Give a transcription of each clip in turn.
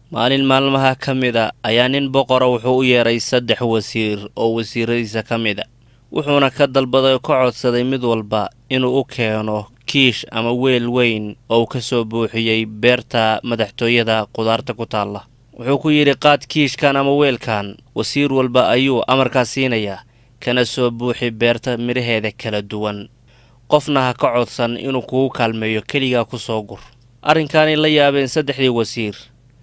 maalin maalmaha ka mid a ayaa nin boqora wuxuu u yeedhay saddex wasiir oo wasiiradiisa ka mid a wuxuuna ka dalbaday oo ka codsaday mid walba inuu u keeno kiish ama weel weyn oo uu ka soo buuxiyey beerta madaxtooyada qudaarta ku taalla wuxuu ku yidhi qaad kiishkan ama weelkan wasiir walba ayuu amarkaas siinayaa kana soo buuxi beerta midhaheeda kala duwan qofna ha ka codsan inuu kugu kaalmeeyo keligaa ku soo gur arrinkaanay la yaabeen saddexdii wasiir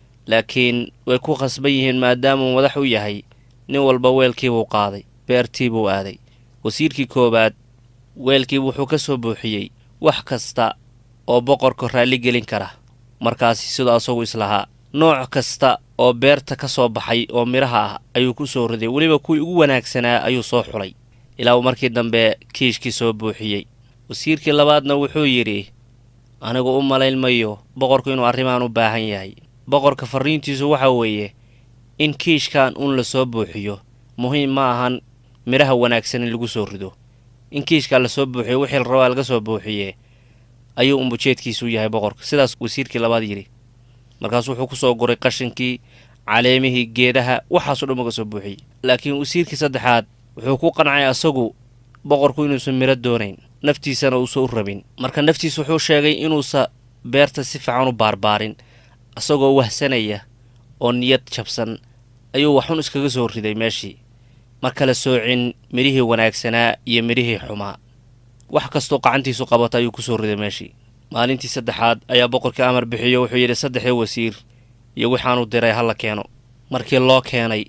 laakiin way ku khasban yihiin maadaamuu madax u yahay nin walba weelkiibuu qaaday beertii buu aaday wasiirkii koowaad weelkii wuxuu ka soo buuxiyey wax kasta oo boqorka raalli gelin kara markaasi siduu asagu islahaa nooc kasta oo beerta ka soo baxay oo midhaha ah ayuu ku soo riday weliba kuwii ugu wanaagsanaa ayuu soo xulay ilaa uu markii dambe kiishkii soo buuxiyey wasiirkii labaadna wuxuu yidhi anigu u malayn mayo boqorku inuu arrimaan u baahan yahay boqorka farriintiisu waxa weeye in kiishkan uun la soo buuxiyo muhiim ma ahan midhaha wanaagsan in lagu soo rido in kiishkaa la soo buuxiyo wixii la rabaa laga soo buuxiye ayuu umbujeedkiisu yahay boqorka sidaas wasiirkii labaad yidhi markaasuu wuxuu ku soo guray qashinkii caleemihii geedaha waxaasoo dhan uga soo buuxiyey laakiin wasiirkii saddexaad wuxuu ku qancay asagu boqorku inuusan midho doonayn naftiisana uusa u rabin marka naftiis wuxuu sheegay inuusa beerta si fiican u baarbaarin asagoo wahsanaya oo niyad jabsan ayuu waxun iskaga soo riday meeshii ma kala soocin midhihii wanaagsanaa iyo midhihii xumaa wax kastoo qacantiisu qabata ayuu ku soo riday meeshii maalintii saddexaad ayaa boqorkii amar bixiyo wuxuu yidhi saddexdii wasiir iyo waxaanu diray ha la keeno markii loo keenay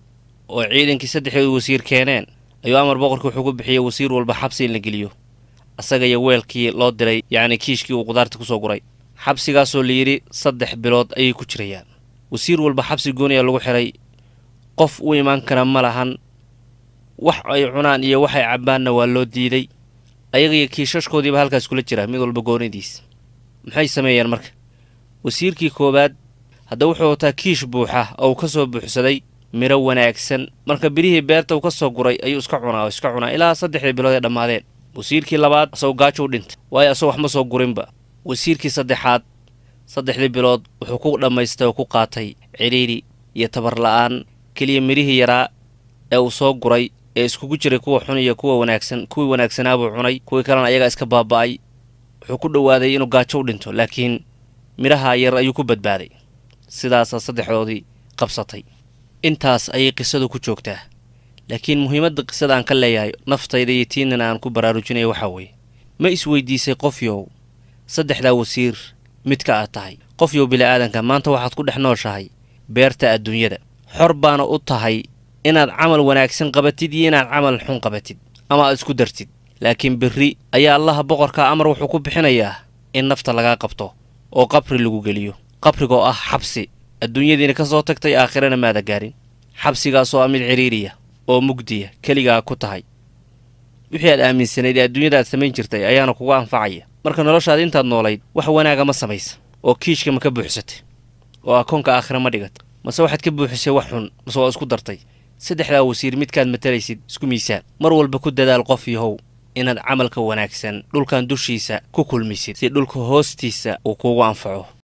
oo ciidankii saddexdii wasiir keeneen ayuu amar boqorkii wuxuu ku bixiyey wasiir walba xabsi in la geliyo asaga iyo weelkii loo diray yacni kiishkii uu qudaarta ku soo guray xabsigaasoo layidhi saddex bilood ayay ku jirayaan wasiir walba xabsi gooniya lagu xiray qof u imaan kara ma lahan wax ay cunaan iyo waxay cabbaanna waa loo diiday ayagiyo kiishashkoodiiba halkaas kula jira mid walba goonidiis maxay sameeyeen marka wasiirkii koowaad hadda wuxuu wataa kiish buuxa oo uu ka soo buuxsaday midho wanaagsan marka birihii beerta uu ka soo guray ayuu iska cunaa oo iska cunaa ilaa saddexdii bilood ee dhammaadeen wasiirkii labaad asagoo gaajo u dhintay waayo asagoo wax ma soo gurinba wasiirkii saddexaad saddexdii bilood wuxuu ku dhammaystay oo ku qaatay cidhiidhi iyo tabar la'aan keliya midhihii yaraa ee uu soo guray ee iskugu jiray kuwa xun iyo kuwa wanaagsan kuwii wanaagsanaabuu cunay kuwii kalena ayagaa iska baaba'ay wuxuu ku dhowaaday inuu gaajo u dhinto laakiin midhaha yar ayuu ku badbaaday sidaasaa saddexdoodii qabsatay intaas ayay qisadu ku joogtaa laakiin muhiimadda qisada aan ka leeyahay naftayda iyo tiinana aan ku baraarujinaya waxaa weeye ma isweydiisay qofyow saddexdaa wasiir midka aad tahay qofyow bili'aadanka maanta waxaad ku dhex nooshahay beerta adduunyada xor baana u tahay inaad camal wanaagsan qabatid iyo inaad camal xun qabatid ama aad isku dartid laakiin berri ayaa allaha boqorka amar wuxuu ku bixinayaa in nafta lagaa qabto oo qabri lagu geliyo qabrigoo ah xabsi adduunyadiina ka soo tagtay aakhirana maada gaarin xabsigaasoo ah mid cidhiiriya oo mugdiya keligaa ku tahay wixii aad aaminsanayd ee adduunyada aad samayn jirtay ayaana kugu anfacaya marka noloshaad intaad noolayd wax wanaaga ma samaysa oo kiishka ma ka buuxsatay oo akoonka aakhira ma dhigat mase waxaad ka buuxisay wax xun mase waa isku dartay saddexdaa wasiir midkaad matalaysid isku miisaan mar walba ku dadaal qof yahow inaad camalka wanaagsan dhulkan dushiisa ku kulmisid si dhulka hoostiisa uu kuugu anfaco